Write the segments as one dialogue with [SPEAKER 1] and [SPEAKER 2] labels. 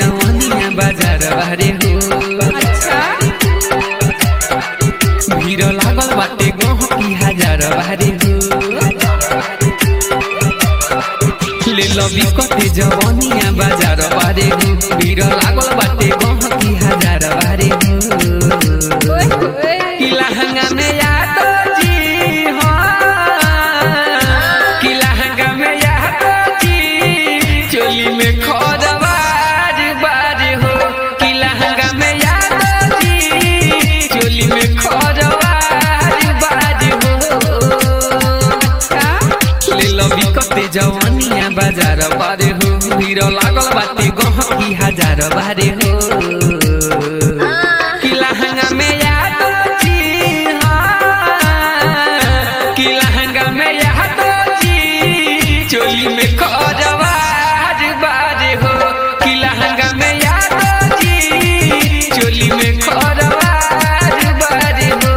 [SPEAKER 1] जवानिया बाजार बारे हो भीड़ लागल बाटे गहकी हजार बारे हो ले लबी कते जवानिया बाजार बारे हो भीड़ लागल बाटे गहकी हजार बारे हो कि लहंगा में यादो जी हाँ कि लहंगा में यादो जी चोली में खोदवार बार हो कि लहंगा में यादो जी चोली में खोदवार बार हो ले लबी कते जवानिया बाजार बारे हो भीड़ लागल बाटे गहकी हजार बारे हो कि लहंगा में यादो जी हाँ कि लहंगा में यादो जी चोली में खोजवार बार हो कि लहंगा में यादो जी चोली में खोजवार बार हो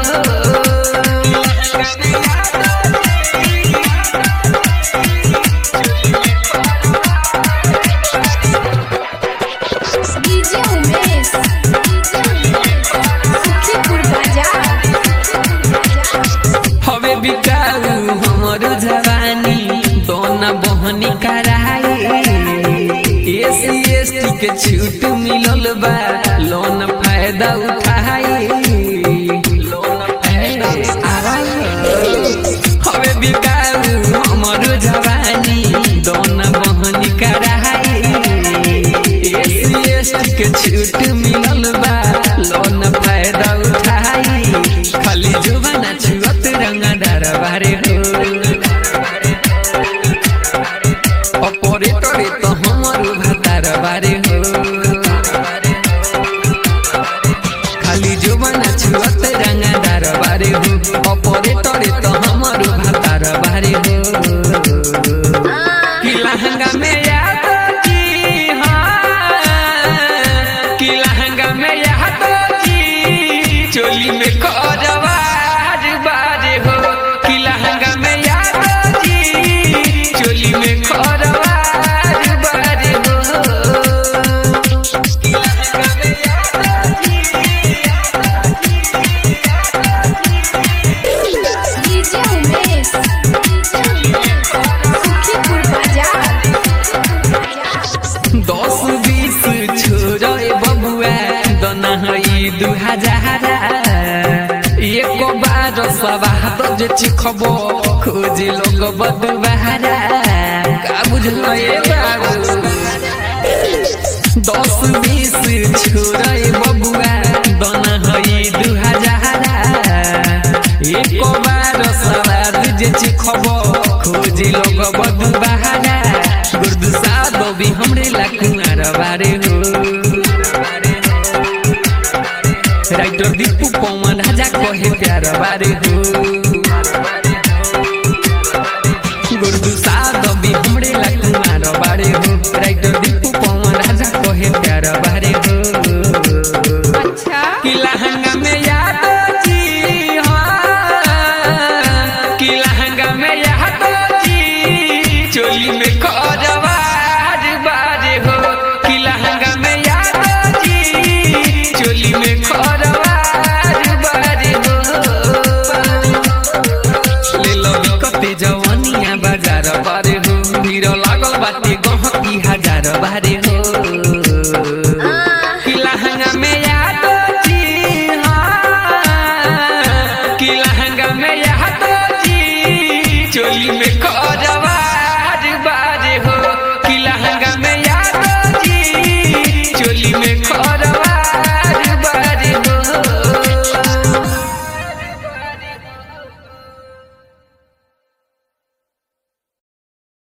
[SPEAKER 2] डीजे उमेश सुखीपुर बाजार
[SPEAKER 1] हवे बिकाऊ हमर जवानी दोना बहनी कराए एसी एसटी के छूट मिलल बा लोन फायदा उठाए लोन फायदा हवे बिकाऊ हमर जवानी दोना बहनी कराए एसी एसटी के छूट मिलल बा लोन फायदा उठाए खाली जुबाना छुअत रंगदार बारे हो ऑपरेटरे तो हमर भातार बारे हो खाली जुबाना छुअत रंगदार बारे हो ऑपरेटरे तो हमर भातार बारे हो कि लहंगा में यादो जी हाँ कि लहंगा में यादो जी चोली में खोजवार बार हो कि लहंगा में यादो जी चोली में खोजवार बार हो कि लहंगा में यादो
[SPEAKER 2] डीजे उमेश सुखीपुर बाजार
[SPEAKER 1] दस बीस छोरे बबुआ दना हई दू हजार एक बार सवाद जे चिखब खोज लोग बदुबारा का बुझल ए बाबू दस बीस छोरे बबुआ दना हई दू हजार एक बार सवाद जे चिखब खोज लोग बदुबारा गुर्द सादो भी हमरे ला कुमार बारे हो राइटर दीपू पवन राजा कहे प्यार बारे हो